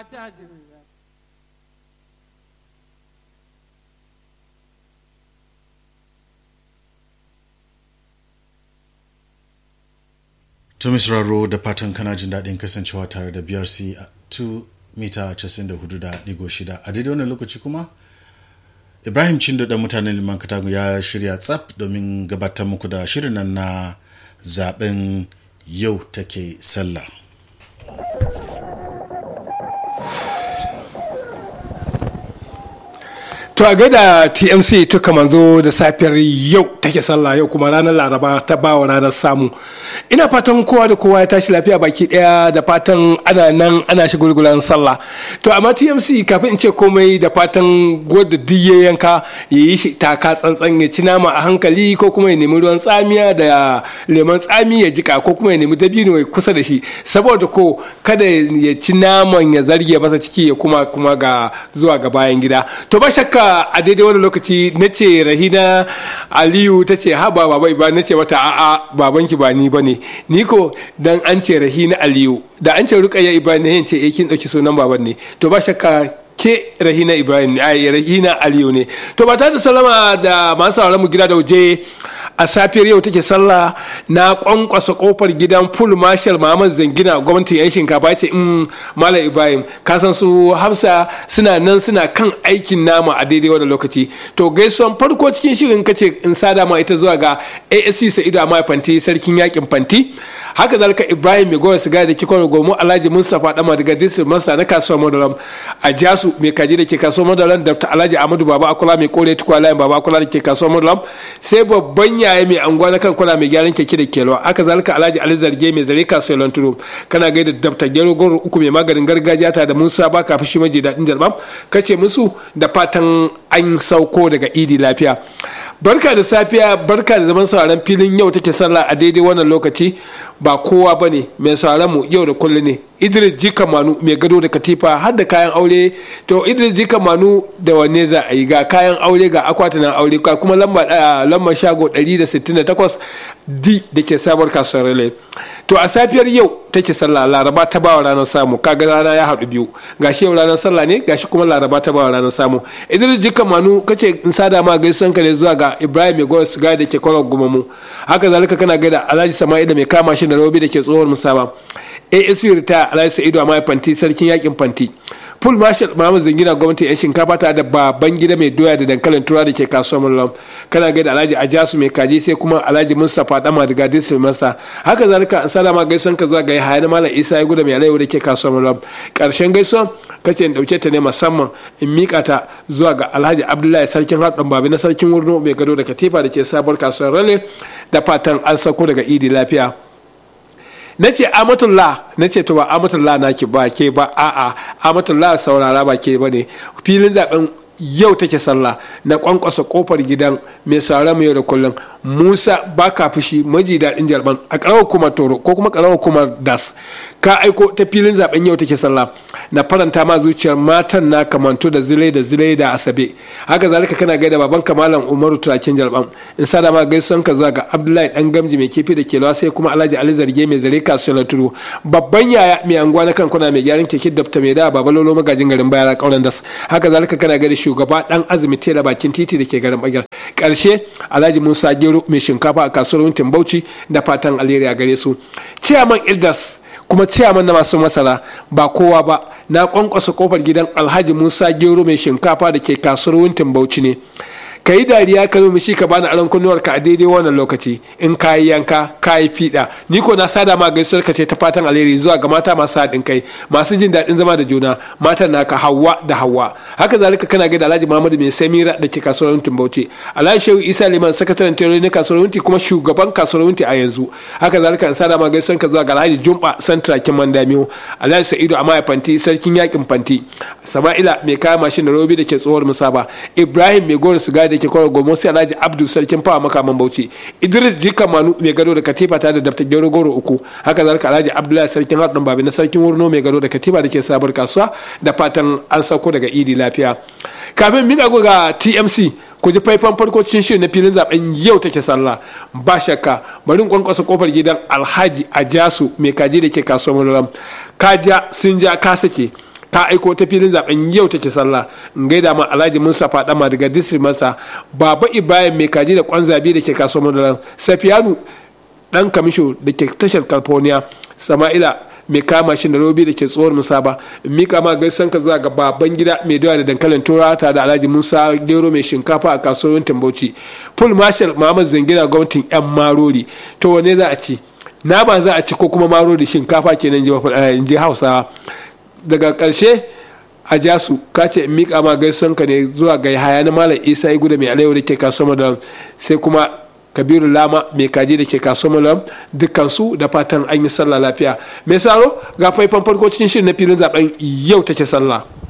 tajirga To Raro da fatan kana jin daɗin kasancewa tare da BRC 2 mita 94.6 a daidai wannan lokaci kuma Ibrahim Chindo da mutanen Liman Katago ya shirya tsaf domin gabatar muku da shirin nan na zaben yau take sallah. To a gaida TMC tuka manzo da safiyar yau take sallah yau kuma ranar Laraba ta bawa ranar samu. Ina fatan kowa da kowa ya tashi lafiya baki daya da fatan ana nan ana shi gulgulan sallah. To amma TMC kafin in ce komai da fatan gwada diye yanka ya yi shi taka tsantsan ya ci nama a hankali ko kuma ya nemi ruwan tsamiya da lemon tsami ya jika ko kuma ya nemi dabino ya kusa da shi saboda ko kada ya ci naman ya zarge masa ciki ya kuma kuma ga zuwa ga bayan gida. To ba shakka a daidai wani lokaci na ce rahina aliyu ta ce ha ba baba ba na ce mata a'a babanki ba ni bane ni ko dan an ce rahina aliyu da an ce rukayya ibrahim ce eh kin dauki sunan baban ne to ba shakka ke rahina ibrahim ai rahina aliyu ne to ba ta da salama da masu sauraron mu gida da waje a safiyar yau take sallah na kwankwasa kofar gidan full marshal muhammad zangina gwamnatin yan shinkafa ce in malam ibrahim ka san su hamsa suna nan suna kan aikin nama a daidai wannan lokaci to gaisuwan farko cikin shirin kace in sada ma ita zuwa ga asp sa'idu amma fanti sarkin yakin fanti haka zalika ibrahim mai goya sigari da kikon gomo alhaji mustapha dama daga district masa na kasuwar madaram a jasu mai kaji da ke kasuwar madaram dr alhaji amadu baba akula mai kore tukwa layin baba akula da ke kasuwar madaram sai babban yaya mai anguwa na kan kula mai gyaran keke da kelwa haka zalika alhaji ali zarge mai zare kasuwar lanturo kana gaida dr gero goro uku mai maganin gargajiya ta da musa ba kafin shi maji daɗin jarbam kace musu da fatan an sauko daga idi lafiya barka da safiya barka da zaman sauraron filin yau take sallah a daidai wannan lokaci ba kowa ba ne mai sauraron mu yau da kullum ne idris jika manu mai gado da katifa har da kayan aure to idris jika manu da wanne za a yi ga kayan aure ga akwatunan aure ga kuma lamba shago 168 d da ke sabuwar kasuwar rale to a safiyar yau take sallah laraba ta bawa ranar samu kaga rana ya haɗu biyu gashi yau ranar sallah ne gashi kuma laraba ta bawa ranar samu idris jika manu kace in sada ma gaisan ka ne zuwa ga ibrahim mai gowar siga da ke kwarar gumamu haka zalika kana gaida alhaji sama'ila mai kama shi da rabi da ke tsohon musaba asp rita alhaji sa'idu a fanti sarkin yakin fanti full marshal Muhammad Zangina gwamnati yan shinkafa ta da baban gida mai doya da dankalin tura da ke kasuwar Mullam kana gaida Alhaji Ajasu mai kaji sai kuma Alhaji Mustapha Dama daga District Master haka zalika salama gaisan ka zuwa ga Yahaya Malam Isa ya guda mai alaiwa da ke kasuwar Mullam karshen gaisuwa kace in dauke ta ne musamman in mika ta zuwa ga Alhaji Abdullahi sarkin Hadan Babi na sarkin Wurno mai gado da Katifa da ke sabuwar kasuwar Rale da fatan an sako daga Idi lafiya na ce amatullah na ce to ba amatullah na ki ba ke ba a'a amatullah saurara ba ke ba ne filin zaben yau take sallah na kwankwasa kofar gidan mai sauran yau da kullum musa ba ka fushi maji daɗin jarban a ƙarawar kuma toro ko kuma ƙarawar kuma das ka aiko ta filin zaben yau take sallah na faranta ma zuciyar matan na kamanto da zilai da zilai da asabe haka zalika kana gaida baban kamalan umaru turakin jarban in sada ma gaisuwan ka zuwa ga abdullahi dan gamji mai kifi da kelawa sai kuma alhaji ali zarge mai zare kasuwar turu babban yaya mai anguwa na kankuna mai gyaran keke dabta mai da babalolo magajin garin bayara kauran das haka zalika kana gaida shugaba dan azumi tela bakin titi da ke garin bagyar karshe alhaji musa gero mai shinkafa a kasuwar wuntin bauchi da fatan alheri a gare su ciyaman ildas kuma ciyaman na masu masara ba kowa ba na kwankwasa kofar gidan alhaji musa gero mai shinkafa da ke kasuwar wuntin bauchi ne ka yi dariya ka zo mishi ka bani aron kunnuwar ka a daidai wannan lokaci in ka yi yanka ka yi fiɗa ni ko na sada ma gaisuwar ka ce ta fatan alheri zuwa ga mata masu haɗin kai masu jin daɗin zama da juna matan naka hawa da hawa haka zalika kana gaida alhaji muhammadu mai samira da ke kasuwar wuntin bauchi alhaji shehu isa liman sakataren tere na kasuwar wunti kuma shugaban kasuwar wunti a yanzu haka zalika in sada ma gaisuwar ka zuwa ga alhaji jumba santra kin mandamiyo alhaji sa'idu amaya fanti sarkin yakin fanti sama'ila mai kaya mashin da robi da ke tsohuwar musaba ibrahim mai gora sigari da ke kwaro gomo sai alhaji abdu sarkin fawa makaman bauchi idris jika manu mai gado da katifa ta da daftar gero goro uku haka zalika alhaji abdullahi sarkin haɗin babi na sarkin wurno mai gado da katifa da ke sabar kasuwa da fatan an sauko daga idi lafiya kafin mika ga tmc ku ji faifan farko cikin shirin na filin zaben yau take sallah ba shakka bari kwankwasa kofar gidan alhaji ajasu mai kaji da ke kasuwar mularam kaja sun ja ka sake ta aiko ta filin zaben yau take sallah in gaida ma alhaji mustapha dama daga district master baba ibrahim mai kaji da kwan zabi da ke kasuwar madaran safiyanu dan kamisho da ke tashar california sama'ila mai kama shi da robi da ke tsohon musaba mika ma gaisan ka zuwa ga baban gida mai doya da dankalin tura ta da alhaji musa gero mai shinkafa a kasuwar tambauci full marshal muhammad zangina gwamnatin yan marori to wane za a ci na ba za a ci ko kuma marori shinkafa kenan ji hausawa daga karshe a jasu ka ce mika ma gaisan ka ne zuwa ga haya na malam isa ya guda mai alayyawa da ke kasuwar da sai kuma kabiru lama mai kaji da ke kasuwar malam dukkansu da fatan an yi sallah lafiya mai saro ga faifan farko cikin shirin na filin zaben yau take sallah